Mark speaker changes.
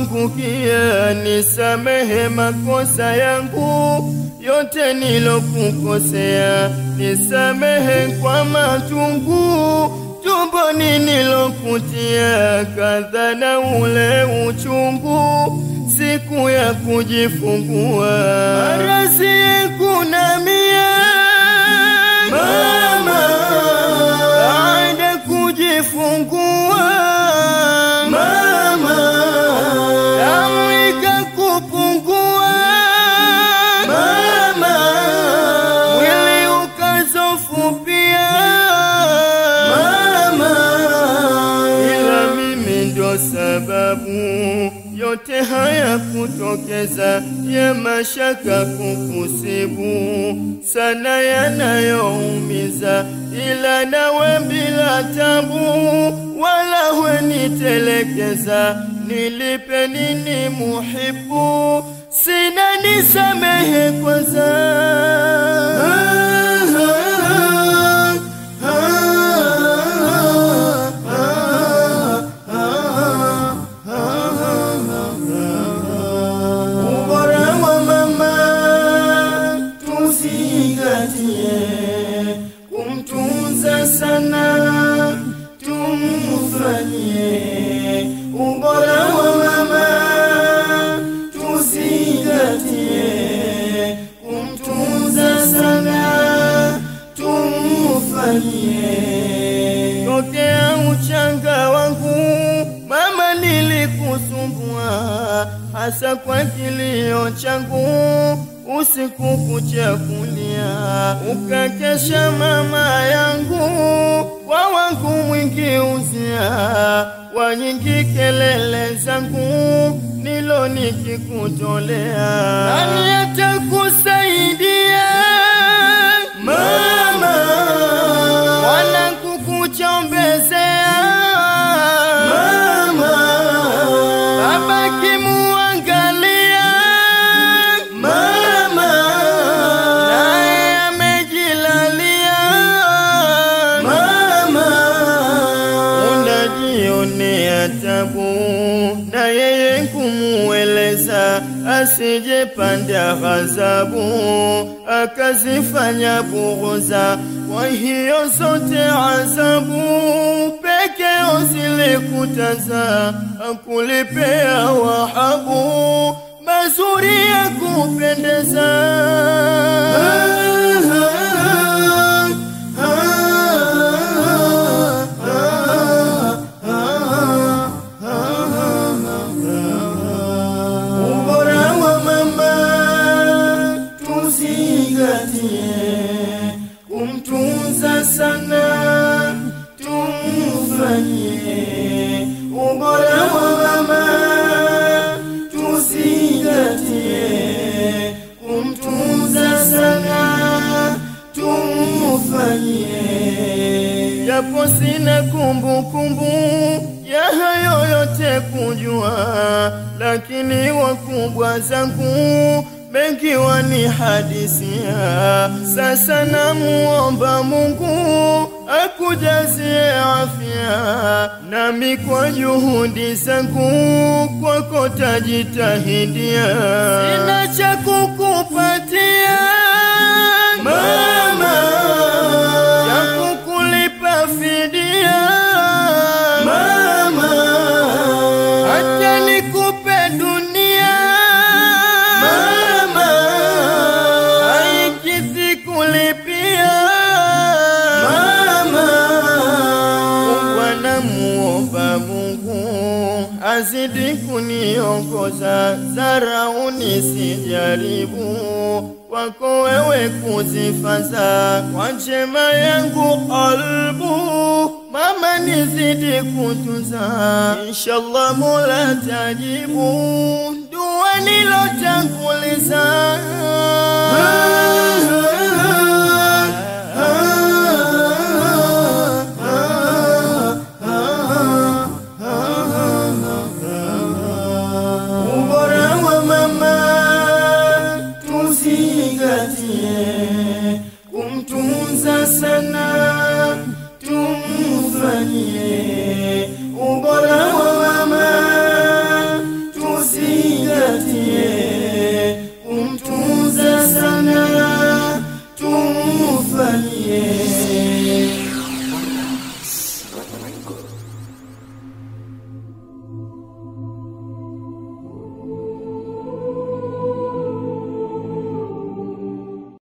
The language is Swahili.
Speaker 1: nilipoangukia, nisamehe makosa yangu yote nilokukosea, nisamehe kwa matungu tumboni nilokutia, kadha na ule uchungu siku ya kujifungua, maradhi kunamia mama, baada kujifungua mama, damu ikakupungua mama, mwili ukazofupia mama, ila mimi ndo sababu yote haya kutokeza ya mashaka kukusibu sana yanayoumiza, ila nawe bila tabu wala wenitelekeza. Nilipe nini muhibu, sina nisamehe kwanza. Ubora wa mama tuzingatie, kumtunza sana tumfanyie. Ubora wa mama tuzingatie, kumtunza sana tumfanyie. Tokea uchanga wangu mama, nilikusumbua hasa kwa kilio changu, usiku kucha kulia, ukakesha mama yangu, kwa wangu mwingi uzia, wa nyingi kelele zangu, nilo nikikutolea, nani atakusaidia mama, wala kukuchombezea mama, baba kimuangalia mama, naye amejilalia mama, unajionea tabu na yeye kumueleza asije panda ghadhabu akazifanya bughuza. Kwa hiyo zote adhabu pekeo zilikutaza, akulipea wahabu mazuri ya kupendeza. Ubora wa mama tuzingatie, kumtunza sana tumfanyie. Ubora wa mama tuzingatie, kumtunza sana tumfanyie. Japo sina kumbukumbu ya hayo yote kujua, lakini wakubwa zangu mengi wanihadisia. Sasa namuomba Mungu akujazie afya, nami kwa juhudi zangu kwako tajitahidia. Sina cha kukupatia mama, cha kukulipa fidia mama, hata nikupe dunia mama, haikidhi kulipia mama. Mungu anamuomba Mungu azidi kuniongoza, dharau nisijaribu kwako wewe kuzifaza, kwa njema yangu qalbu mama nizidi kutunza, inshallah Mola tajibu dua nilotanguliza. Ubora wa mama tuzingatie, kumtunza sana tumfanyie. Ubora wa mama sana